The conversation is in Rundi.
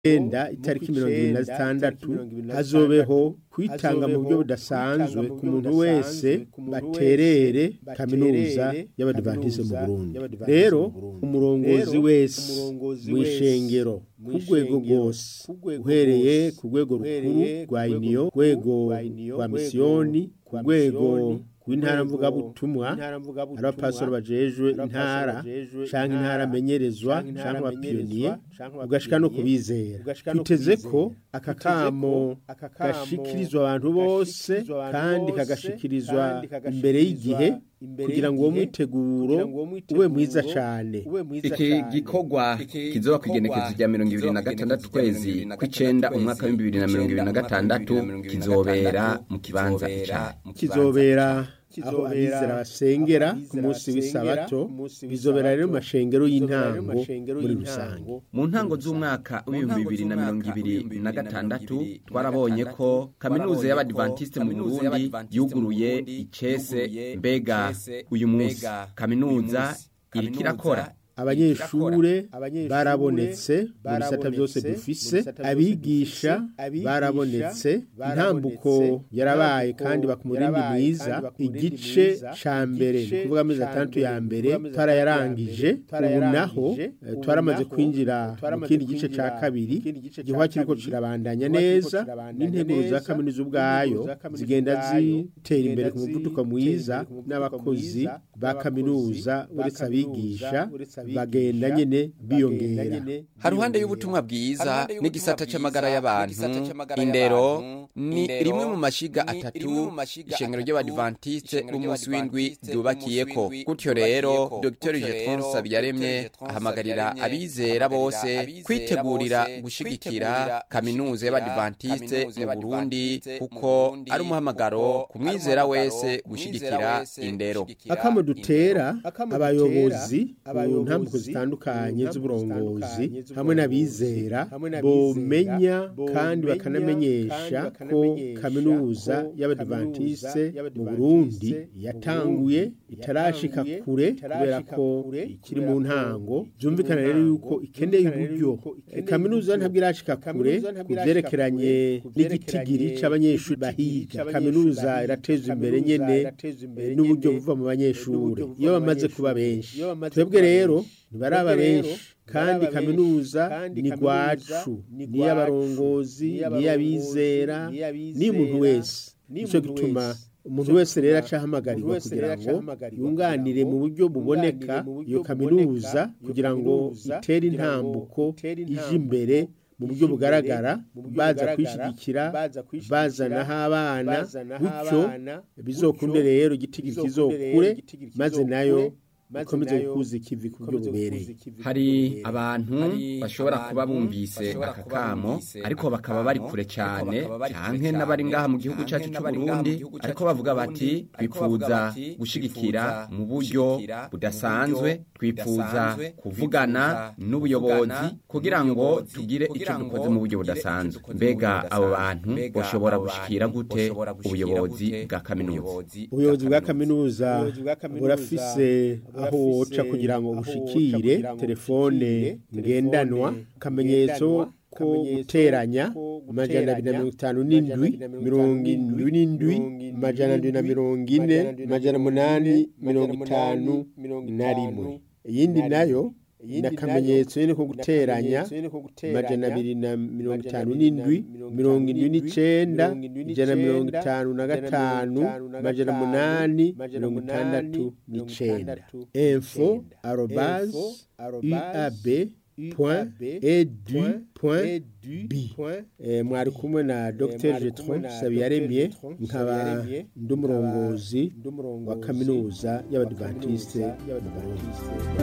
enda itariki mirongo ibiri na zitandatu hazobeho kwitanga mu buryo budasanzwe ku muntu wese baterere kaminuza y'abadivantise mu burundi rero umurongozi wese w'ishengero ku rwego rwose uhereye ku rwego rukuru rwa iniyo rwego rwa misiyoni ku rwego rw'intara mvugabutumwa hari abapasoro bajejwe intara canke intara amenyerezwa canke abapiyoniye ugashika no kubizera twiteze ko aka kamo gashikirizwa abantu bose kandi kagashikirizwa imbere y'igihe kugira ngo uwo mwiteguro ube mwiza cane iki gikorwa kizoba kwigenekezo rya mirongo ibiri na gatandatu kwezi kw'icenda umwaka w'ibihumbi bibiri na mirongo ibiri na gatandatu kizobera mu kibanza ica kizobera aho abizera basengera ku munsi w'isabato bizobera rero mu mashengero y'intango muri rusange mu ntango z'umwaka w'ibihumbi bibiri na mirongo ibiri na gatandatu twarabonye ko kaminuza y'abadivantisite mu burundi yuguruye icese mbega uyu munsi kaminuza iriko irakora abanyeshure barabonetse mu bisata byose dufise abigisha barabonetse intambuko yarabaye kandi bakumurindi mwiza igice ca mbere ni kuvuga amezi atandatu ya mbere twarayarangije ubu naho twaramaze kwinjira mu kindi gice ca kabiri igihwa kiriko kirabandanya neza n'integuro za kaminuza ubwayo zigenda zitera imbere ku muvuduko mwiza n'abakozi ba kaminuza uretse abigisha bagenda nyene biyongera haruhande y'ubutumwa bwiza n'igisata c'amagara y'abantu indero ni rimwe mu mashiga atatu ishengero ry'abadivantiste b'umunsi w'indwi ryubakiyeko gutyo rero dr jetron sabyaremye ahamagarira abizera bose kwitegurira gushigikira kaminuza y'abadivantiste mu burundi kuko ari umuhamagaro ku mwizera wese gushigikira indero akamo dutera abayobozi ku ntambuko zitandukanye z'uburongozi hamwe n'abizera bomenya kandi bakanamenyesha ko kaminuza y'abadivantiste mu burundi yatanguye itarashika kure kubera ko ikiri mu ntango byumvikana rero yuko ikeneye uburyo kaminuza ntabwo irashika kure ku byerekeranye n'igitigiri c'abanyeshuri bahiga kaminuza irateza imbere nyene n'uburyo buva mu banyeshuri iyo bamaze kuba benshi twebwe rero ntibaraba benshi kandi kaminuza ni rwacu niy'abarongozi niy'abizera niy'umuntu wese nicyo gituma umuntu wese rero acahamagarirwa kugira ngo yunganire mu buryo buboneka iyo kaminuza kugira ngo itere intambuko ije imbere mu buryo bugaragara baza kwishigikira bazanaho abana gutyo bizokunde rero igiti kizokure maze nayo ikomeze gukuza ikivi ku buryo bubereye hari abantu bashobora kuba bumvise aka kamo ariko bakaba bari kure cyane canke n'abari ngaha mu gihugu cyacu cy'u Burundi ariko bavuga bati twifuza gushigikira mu buryo budasanzwe twifuza kuvugana n'ubuyobozi kugira ngo tugire icyo dukoze mu buryo budasanzwe mbega abo bantu bashobora gushikira gute ubuyobozi bwa kaminuza ubuyobozi bwa kaminuza burafise aho woca kugira ngo bushikire telefone ngendanwa akamenyetso ko guteranya amajana abiri na mirongo itanu n'indwi mirongo indwi n'indwi amajana ndwi na mirongo ine amajana umunani mirongo itanu na rimwe iyindi nayo ni akamenyetso nyine ko guteranya amajana abiri na mirongo itanu n'indwi mirongo indwi n'icenda ijana na mirongo itanu na gatanu amajana umunani mirongo itandatu n'icenda info arobaze uab point edu point b mwari kumwe na dr jetron sabiyaremye nkaba ndi umurongozi wa kaminuza y'abadivantiste mu burundi